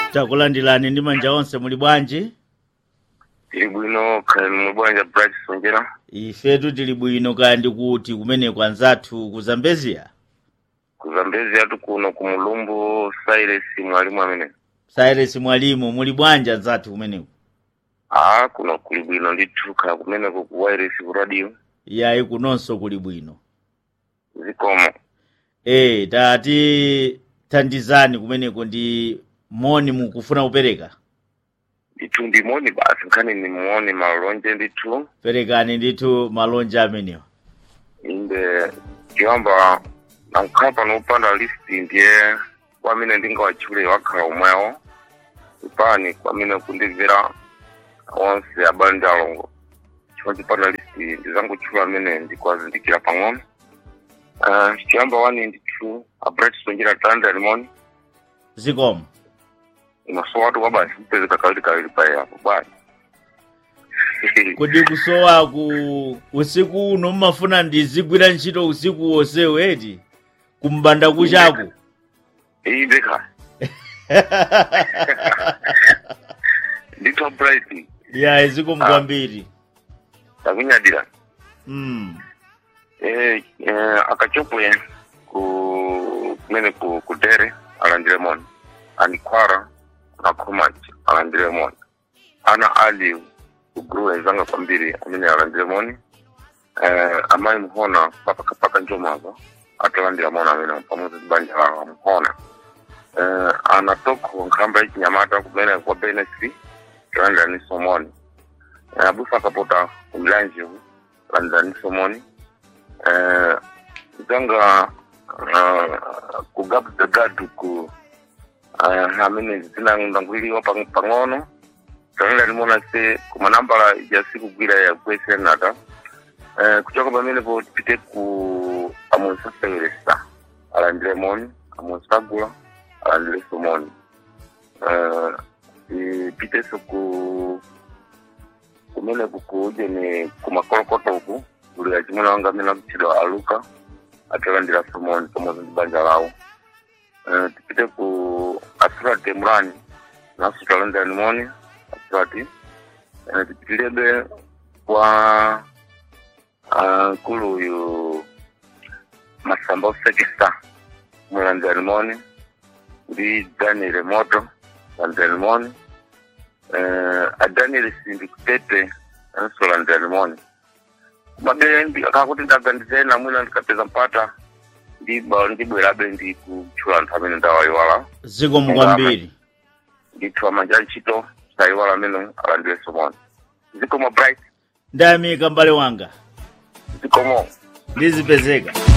takulandirani ndi manja onse muli bwanji tili bwino khala mwe bwanja bright sonjera ifetu tili bwino kaya ndikuti kumeneko anzathu ku zambezia ku zambezi yathu kuno ku mulumbu silas mwalimu amene cyrus mwalimu muli bwanji anzathu kumeneko aa kuno kuli bwino ndithu khala kumeneko ku wireless ku radio yayi kunonso kuli bwino zikomo e tati thandizani kumeneko ndi moni mukufuna kupereka ndithu ndimoni basi nkhani nimuone malonje ndithu perekani ndithu malonje amenewa inde tiyamba nankhala pano upanda listi ndiye kwamene ndingawatchule wakhala omwewo ipani kwamene kundimvera onse abale ndi alongo chifukwa chipanda listi ndizangotchula amene ndikwazindikira pang'ono uh, chiyamba wani ndithu abret sonjera tanda limoni zikomo maso watu kwabasi mpezeka kawiri kawiri paye apo bwana kodi kusowa ku usiku uno mmafuna ndizigwira ntchito usiku wonsewu eti kumbanda kuchaku inde kha ndithu bright yayi zikomo Ah. kwambiri takunyadira mm. eh, eh, akachopwe ku kumene ku kudere alandire moni anikwara na khomach alandire moni ana ali kuguru enzanga kwambiri amene alandire moni eh, amayi muhona papakapaka njomava atalandira moni amene pamodzi ndi banja lawo muhona eh, ana toko nkhamba yachinyamata kumene kwa benesi talandira niso moni eh, abusa akapota kumlanjivu talandira niso moni eh, zanga uh, kugabza gadu ku uh, amene zinanguliliwa pang- pang'ono tanila limona se kumanambala jasikugwira ya kwesenata uh, kuchoka pamenepo tipite ku amonsaseweresa alandire moni amonsagula alandire somoni uh, ipiteso ku kumene kukuje ni kumakolokoto uku kuli achimuna wanga amene akutchedwa aluka atalandira somoni pamodzi ndi banja lawo Eh, tipite ku asirati emurani naso talandira nimoni asirati Eh, tipitirebe kwa ah, nkulu uyu masamba usekesa mulandira nimoni ndi daniel moto landira nimoni eh, adaniel simbi kutete anso landira nimoni mabe akakuti ndagandize namwina ndikapeza mpata ndiba ndibwerabe ndi kutchula anthu amene ndawayiwala zikomo kwambiri ndithu amanja ntchito sayiwala amene alandire somoni zikomo bright ndayamika m'bale wanga zikomo ndizipezeka